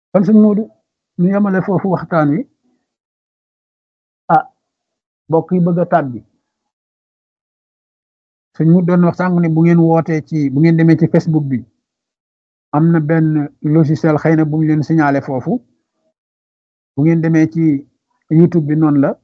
kon sëñ Moodu ñu yemale foofu waxtaan wi ah mbokk yi bëgg a tàbbi sëñ mu doon wax sànq ne bu ngeen wootee ci bu ngeen demee ci Facebook bi am na benn logiciel xëy na bu ñu leen signalé foofu bu ngeen demee ci YouTube bi noonu la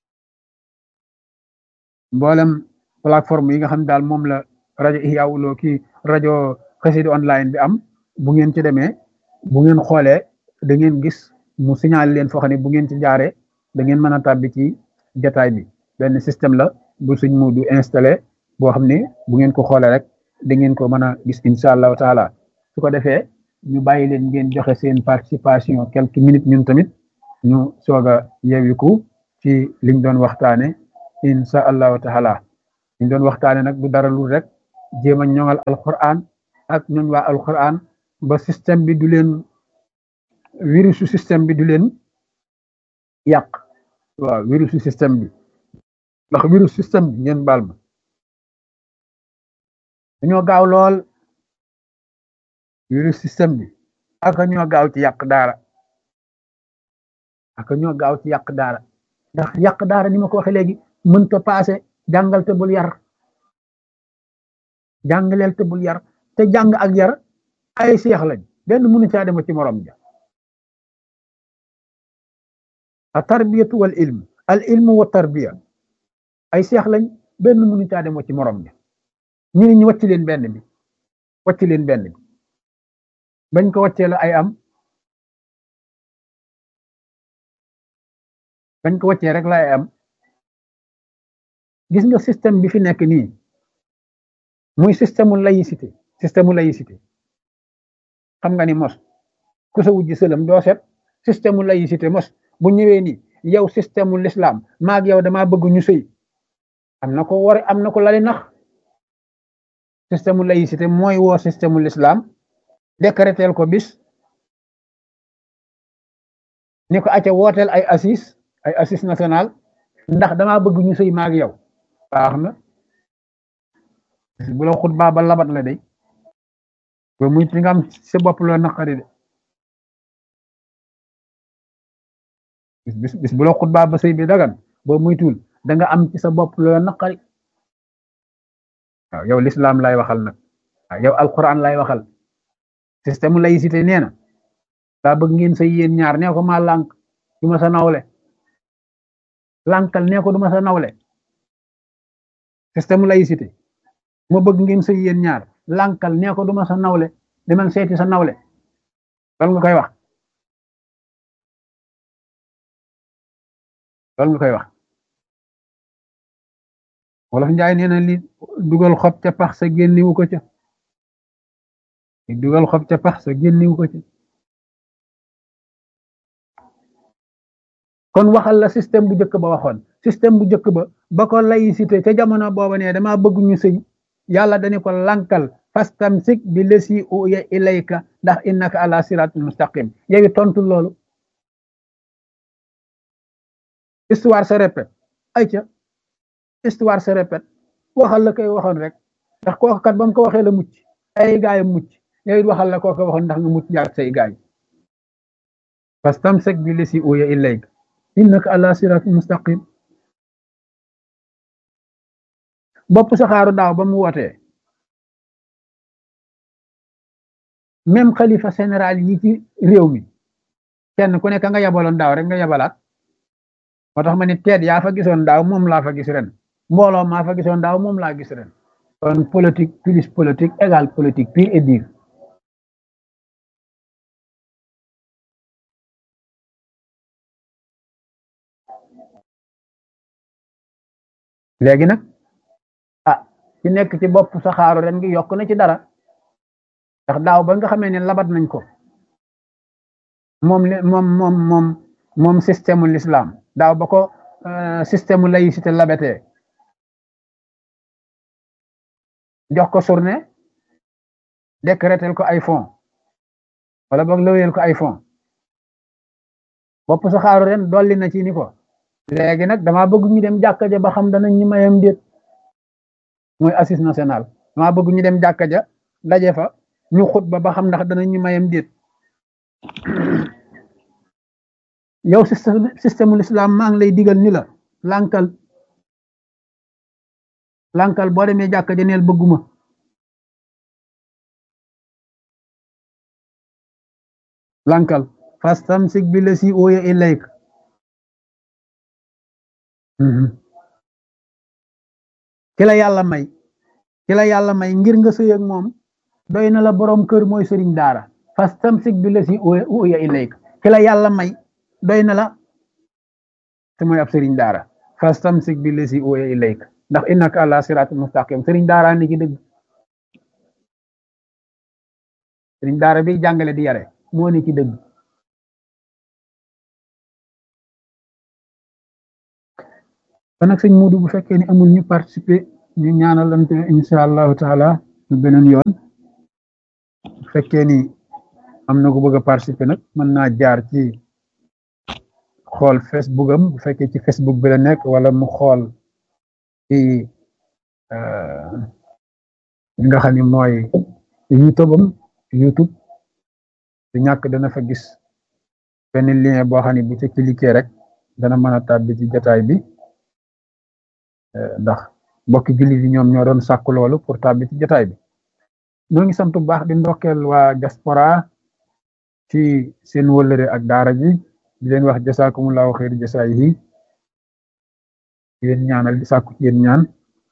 mboolem plateforme yi nga xam daal moom la rajo Ihya Woulo ki rajo Xassida online bi am bu ngeen ci demee bu ngeen xoolee da ngeen gis mu signalé leen foo xam ne bu ngeen ci jaaree da ngeen mën a tàbbi ci jataay bi benn système la bu suñ mu du installé boo xam ne bu ngeen ko xoolee rek da ngeen ko mën a gis incha allahu taala su ko defee ñu bàyyi leen ngeen joxe seen participation quelques minutes ñun tamit ñu soog a yeewiku ci liñ doon waxtaane incha allahu taala liñ doon waxtaane nag du dara lu rek jéem a ñoŋal alquran ak ñooñ waa alquran ba système bi du leen virusu système bi du leen yàq waaw virusu système bi ndax virus système bi ngeen baal ma dañoo gaaw lool virus système bi aka ñoo gaaw ci yàq daara aka ñoo gaaw ci yàq daara ndax yàq daara ni ma ko waxee léegi mënta paase jàngal te bul yar jàngaleel te bul yar te jàng ak yar ay seex lañ benn mënu caa dema ci morom ja a tarbiyatu wal ilm al ilmu wa tarbiya ay seex lañ benn mënu caa dema ci morom ja ñu ne ñu wàcc leen benn bi wàcc leen benn bi bañ ko wàccee la ay am bañ ko wàccee rek la ay am gis nga système bi fi nekk nii muy système laïcité système laïcité xam nga ni mos ku sa wujji sëlam doo set système laïcité mos bu ñëwee ni yow système l'islam maag yow dama bëgg ñu sëy am na ko war am na ko lali nax système laïcité mooy woo système l'islam décréteel ko bis ni ko acca wooteel ay assis ay assis national ndax dama bëgg ñu sëy maag yow baax na bu la xutbaa ba labat la day ba muy ci nga am sa bopp loo naqari de bis bis bu la xutbaa ba sëy bi dagan boo muy tuul da nga am ci sa bopp loo naqari waaw yow l'islam lay waxal nag waaw yow alquran lay waxal système laïcité nee na daa bëgg ngeen sëy yéen ñaar nee ko maa lànk du ma sa nawle lànkal nee ko du ma sa nawle système laïcité ma bëgg ngeen sëy yéen ñaar lànkal nee ko du ma sa nawle demal seeti sa nawle loolu nga koy wax loolu nga koy wax wolof njaay nee na li dugal xob ca pax sa génniwu ko ca li dugal xob ca pax sa génniwu ko ca kon waxal la système bu njëkk ba waxoon système bu njëkk ba ba ko laïcité ca jamono booba ne dama bëgg ñu sëy yàlla dañu ko lankal fastamsik bi lesi uya ilayka ndax innaka ala siratul mustaqim yowi tontu loolu histoire se répète ay ca histoire se répète waxal la koy waxoon rek ndax kooku kat ba mu ko waxee la mucc ay gaay mucc yow it waxal la kooku waxoon ndax nga mucc jaar say gaay fastamsik bi lesi uya ilayka innaka ala siratul mustaqim bopp saxaaru daaw ba mu wootee même xalifa général yi ci réew mi kenn ku nekk nga yabaloon daaw rek nga yabalaat moo tax ma ni teet yaa fa gisoon daaw moom laa fa gis ren mbooloo maa fa gisoon daaw moom laa gis ren kon politique plus politique égale politique pure et dure léegi nag ah ci nekk ci bopp saxaaru ren gi yokk na ci dara ndax daaw ba nga xamee ne labat nañ ko moom moom moom moom moom système l'islam daaw ba ko système laïcité labatee jox ko journée décrétel ko ay fonds wala boog lëweel ko ay fonds bopp saxaaru ren dolli na ci ni ko léegi nag dama bëgg ñu dem jàkka ja ba xam danañ ñu mayam déet mooy assise national dama bëgg ñu dem jàkka ja daje fa ñu xutba ba xam ndax danañ ñu mayam déet yow système système l'islam maa ngi lay digal ni la lànkal lànkal boo demee jàkka janeel bëgguma lànkal fastamsik bi la si ooya ilayk ki la yàlla may ki la yàlla may ngir nga sëy ak moom doy na la borom kër mooy sëriñ daara fastamsik bi la si ooya ilayk ki la yàlla may doy na la te mooy ab sëriñ daara fastamsik bi la si ooya ilayk ndax innaka ala siraat mustaqim sëriñ daara ni ci dëgg sëriñ daara bi jàngale di yare moo ni ci dëgg kon nag sëñ Muudu bu fekkee ni amul ñu participer ñu ñaanalante insha allahu taala ñu beneen yoon bu fekkee ni am na ko bëgg a participer nag mën naa jaar ci xool Facebook am bu fekkee ci Facebook bi la nekk wala mu xool ci li nga xam ni mooy YouTube am YouTube du ñàkk dana fa gis benn lien boo xam ne bu ci cliquer rek dana mën a tàbbi ci jotaay bi ndax mbokki jullit yi ñoom ñoo doon sàkku loolu pour tàbbi ci jotaay bi ñoo ngi sant bu baax di ndokkeel waa diaspora ci seen wëllëre ak daara ji di leen wax jasaakumullahu xeer jasaay yi di leen ñaanal di sàkku ci yéen ñaan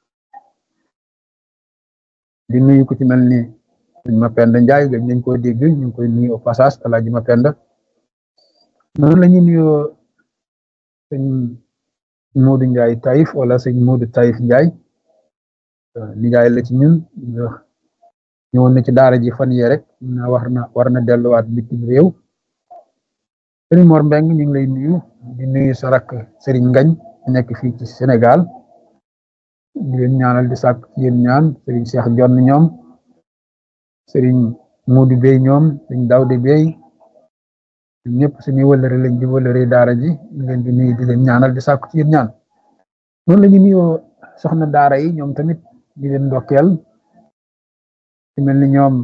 di nuyu ku ci mel ni sëñ Mapenda Njaay gëj nañ koo dégg ñu ngi koy nuyu au passage alaaji Mapenda noonu la ñuy nuyoo sëñ Moodu Njaay Taïf wala sëñ Moodu Taïf Njaay nijaay la ci ñun ñëwoon na ci daara ji fan yee rek na war na war na delluwaat bitim réew sëriñ Mor Mbeng ñu ngi lay nuyu di nuyu sa rakk sëriñ Ngañ nekk fii ci Sénégal di leen ñaanal di sàkk ci yéen ñaan sëriñ Cheikh Jonn ñoom sëriñ Moodu Bey ñoom sëriñ Dawde Bey ñëpp suñuy wëllëre lañ di wëllëre daara ji ñu leen di nuyu di leen ñaanal di sàkk ci yéen ñaan noonu la ñu nuyoo soxna daara yi ñoom tamit di leen ndokkeel ci mel ni ñoom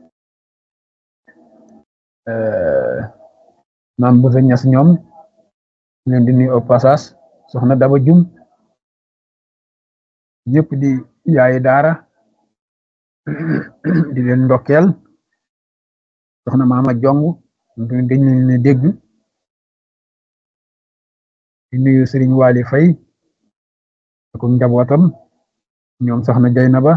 maam bu sa ñas ñoom leen di nuyu au passage soxna daba jum ñëpp di yaayi daara di leen ndokkeel soxna maama jong ñoom tamit dañ leen ne dégg di nuyu sëriñ Waly Fay ak njabootam ñoom soxna Jaynaba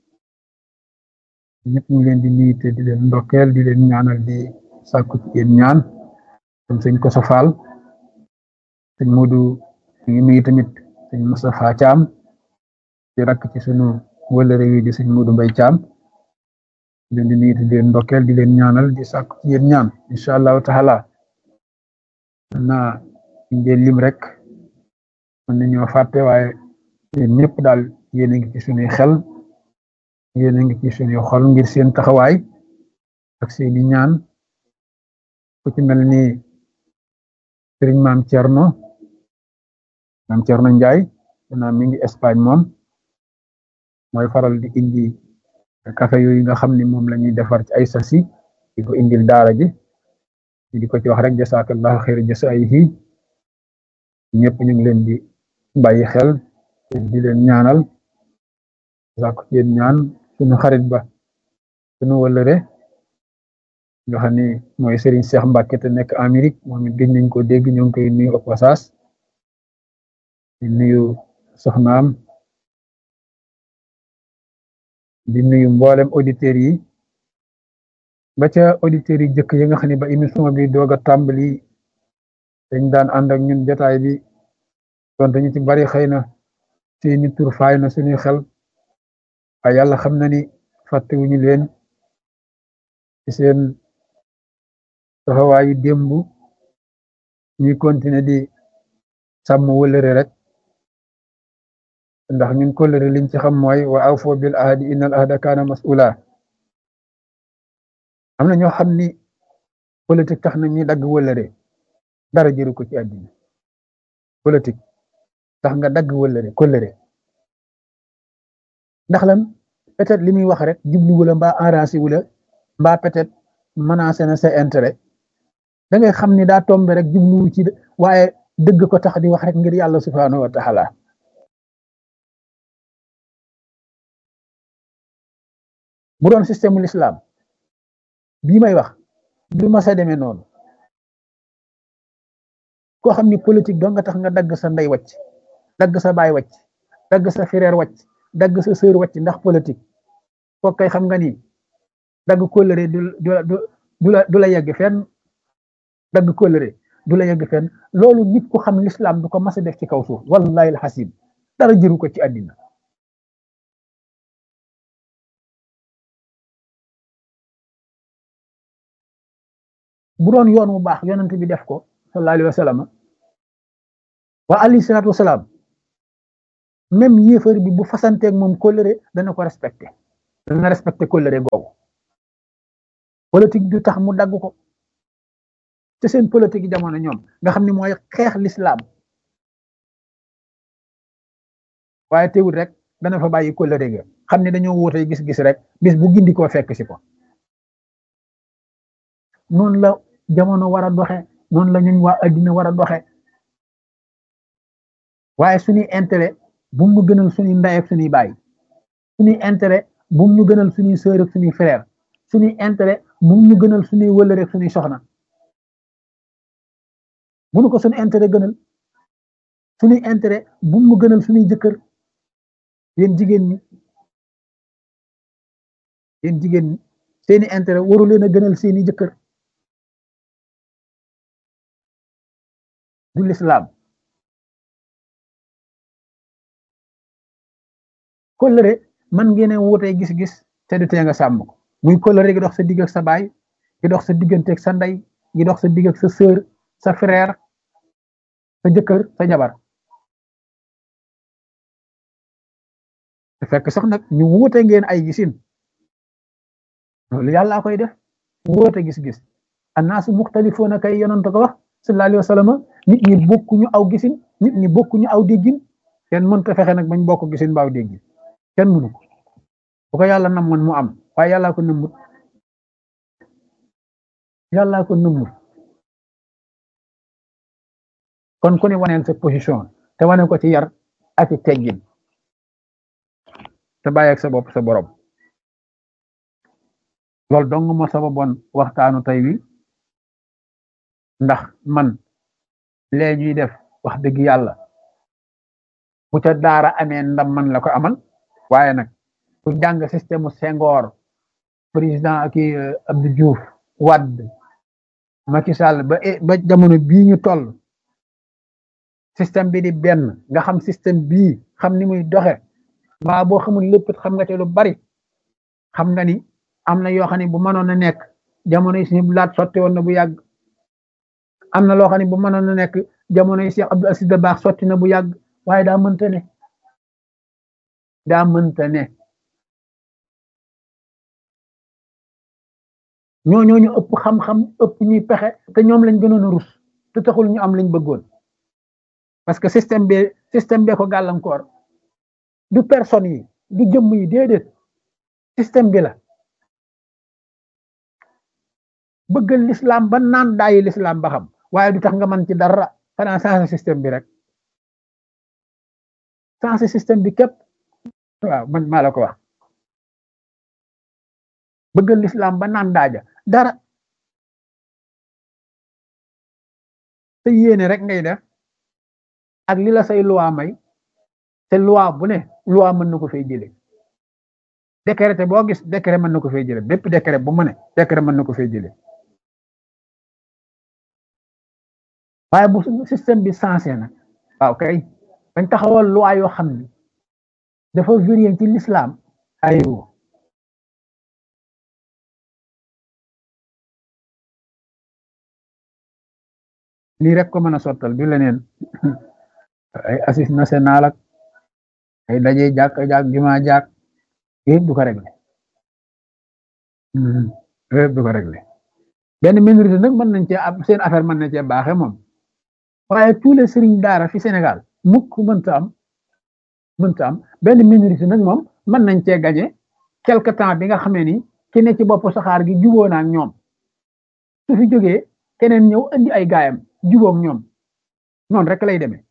ñëpp ñu leen di nuyu te di leen ndokkeel di leen ñaanal di sàkku ci yéen ñaan comme sëñ Koso Fall sëñ Modou ñu ngi nuyu tamit sëñ Moustapha Thiam di rakk ci sunu wëlëre wi di sëñ Modou Mbay Thiam di leen di nuyu te di leen ndokkeel di leen ñaanal di sàkku ci yéen ñaan incha allahu taala naa ngeen lim rek mën nañoo fàtte waaye yéen ñëpp daal yéen a ngi ci sunuy xel yéen a ngi ci sunuy xol ngir seen taxawaay ak seeni ñaan ku ci mel ni sëriñ maam Thierno maam Thierno Ndiaye naa mi ngi Espagne moom mooy faral di indi café yooyu nga xam ni moom la ñuy defar ci ay sasi di ko indil daara ji di ko ci wax rek jasaakallahu xayra jasaayihi ñëpp ñu ngi leen di bàyyi xel di leen ñaanal sàkku ci yéen ñaan suñu xarit ba suñu wëllëre nga xam ni mooy Serigne Cheikh Mbacke te nekk Amérique moom it gëj nañ ko dégg ñoo ngi koy nuyu au passage di nuyu soxnaam di nuyu mboolem auditeurs yi ba ca auditeurs yi jëkk yi nga xam ne ba émission bi doog a tàmbali dañ daan ànd ak ñun jotaay bi donte ñu ci bari xëy na seeni tur faay na suñuy xel waaye yàlla xam na ni fàttewuñu leen ci seen taxawaayu démb ñuy continuer di sàmm wëlëre rek ndax ñun kóllëre liñ ci xam mooy wa awfo bil ahdi innal ahda kaana mas'ula am na ñoo xam ni politique tax na ñuy dagg wëlëre dara jëru ko ci àddina politique tax nga dagg wëlëre kóllëre ndax lan peut-être li muy wax rek jublu wula mbaa arrangé wula mbaa peut-être menacé na sa intérêt da ngay xam ni daa tombe rek jubluwu ci waaye dëgg ko tax di wax rek ngir yàlla subhanahu wa taala bu doon système l'islam bii may wax du ma sa demee noonu koo xam ni politique doo nga tax nga dagg sa ndey wàcc dagg sa baay wàcc dagg sa frère wàcc dagg sa sœur wàcc ndax politique kooku kay xam nga ni dagg kóllëre du du du la du la yegg fenn dagg kóllëre du la yegg fenn loolu nit ku xam l'islam du ko mas a def ci kaw suuf wallahi alxasim dara jëru ko ci àddina bu doon yoon mu baax yonent bi def ko sallallahu alayhi wa sallam wa alayhi salaatu wasalaam même yéefar bi bu fasanteeg moom kóllëre dana ko respecté dana respecté kóllëre googu politique du tax mu dagg ko te seen politique jamono ñoom nga xam ne mooy xeex l'islam waaye teewul rek dana fa bàyyi kóllëre ga xam ne dañoo wóotee gis-gis rek bis bu gindi koo fekk si ko noonu la jamono war a doxe noonu la ñun waa addina war a doxe waaye suñuy intérêt bu mu gënal suñuy ndey ak suñuy baay suñuy intérêt bu mu ñu gënal suñuy sœur ak suñuy frère suñuy intérêt bu mu ñu gënal suñuy wëllëre ak suñuy soxna bu nu ko suñu intérêt gënal suñuy intérêt bu mu gënal suñuy jëkkër yéen jigéen ñi yéen jigéen ñi seeni intérêt waru leen a gënal seeni jëkkër du l'islam kóllëre man ngeen a wutee gis-gis te du tee nga sàmm ko muy kóllëre gi dox sa digg ak sa baay gi dox sa diggante ak sa ndey gi dox sa digg ak sa sœur sa frère sa jëkkër sa jabar te fekk sax nag ñu wuute ngeen ay gisin loolu yàllaa koy def wuute gis-gis annaasu muxtalifoona kay yonent ko wax sallallahu alayhi wa sallam nit ñi bokkuñu aw gisin nit ñi bokkuñu aw déggin kenn mënta fexe nag bañ bokk gisin baaw déggin kenn mënu ko bu ko yàlla namoon mu am waaye yàllaa ko nëmmut yàllaa ko nëmmut kon ku ne waneel sa position te wane ko ci yar ak ci teggin te bàyyi ak sa bopp sa borom loolu dong moo sababoon waxtaanu tey wi ndax man lee ñuy def wax dëgg yàlla bu ca daara amee ndam man la ko amal waaye nag ku jàng système Senghor président ak Abdou Diouf Wade Macky Sall ba ba jamono bii ñu toll système bi di benn nga xam système bii xam ni muy doxe mbaa boo xamul lépp xam nga te lu bari xam nga ni am na yoo xam ne bu mënoon a nekk jamono yi suñu laat sotti woon na bu yàgg am na loo xam ne bu mënoon a nekk jamono yi Cheikh Abdou Aziz Dabakh sotti na bu yàgg waaye daa mënta ne daa mënta ne ñoo ñoo ñu ëpp xam-xam ëpp ñuy pexe te ñoom lañ gënoon a rus te taxul ñu am lañ bëggoon parce que système bi système bee ko gàllankoor du personne yi du jëmm yi déedéet système bi la bëggal l'islam ba naan daayi l'islam ba xam waaye du tax nga mën ci dara xanaa changé système bi rek changé système bi képp waaw man maa la ko wax bëggal l'islam ba naan daaja dara te yéene rek ngay def ak li la say loi may te loi bu ne loi mën na ko fay jële décret boo gis décret mën na ko fay jële bépp décret bu mu ne décret mën na ko fay jële waaye bu système bi sensé na waaw kay dañ taxawal loi yoo xam ni dafa vérifié ci l'islam aywa lii rek ko mën a sottal du leneen ay assise national ak ay daje jàkk jàkk juma jàkk yëpp du ko réglé yëpp du ko réglé benn minorité nag mën nañ cee am seen affaire mën na cee baaxe moom waaye tous les sëriñ daara fi Sénégal mukk mënta am mënta am benn minorité nag moom mën nañ cee gañe quelque temps bi nga xamee ni ki ne ci bopp saxaar gi juboo na ak ñoom su fi jógee keneen ñëw andi ay gaayam jubóog ñoom noonu rek lay demee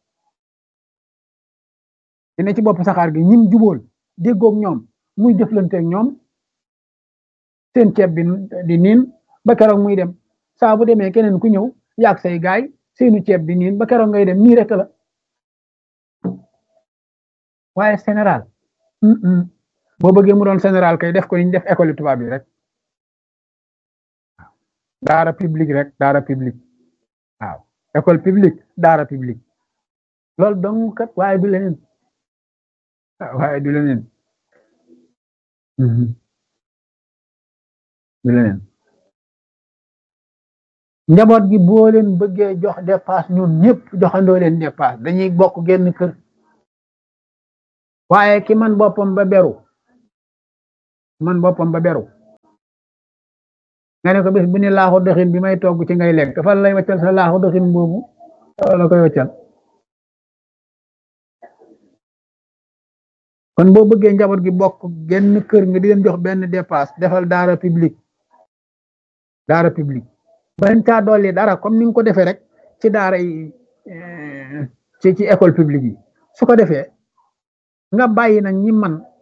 dina ci bopp saxaar gi ñim jubóol déggoog ñoom muy jëflanteeg ñoom seen ceeb bi di niin ba keroog muy dem saa bu demee keneen ku ñëw yaag say gaay seenu ceeb di niin ba keroog ngay dem nii rek la waaye général boo bëggee mu doon général kay def ko ni ñu def école tubaab yi rek daara publique rek daara publique waaw école publique daara publique loolu dong kat waaye du leneen waaye du leneen du leneen njaboot gi boo leen bëggee jox dépasse ñun ñëpp joxandoo leen dépasse dañuy bokk genn kër waaye ki man boppam ba beru man boppam ba beru nga ne ko bés bu ne laaxu doxin bi may togg ci ngay lekk fan lay waccal sa laaxu doxin boobu la koy waccal kon boo bëggee njaboot gi bokk genn kër nga di leen jox benn dépasse defal daara publique daara publique bañ caa dolli dara comme ni nga ko defee rek ci daara yi ci ci école publique yi su ko defee nga bàyyi nag ñi man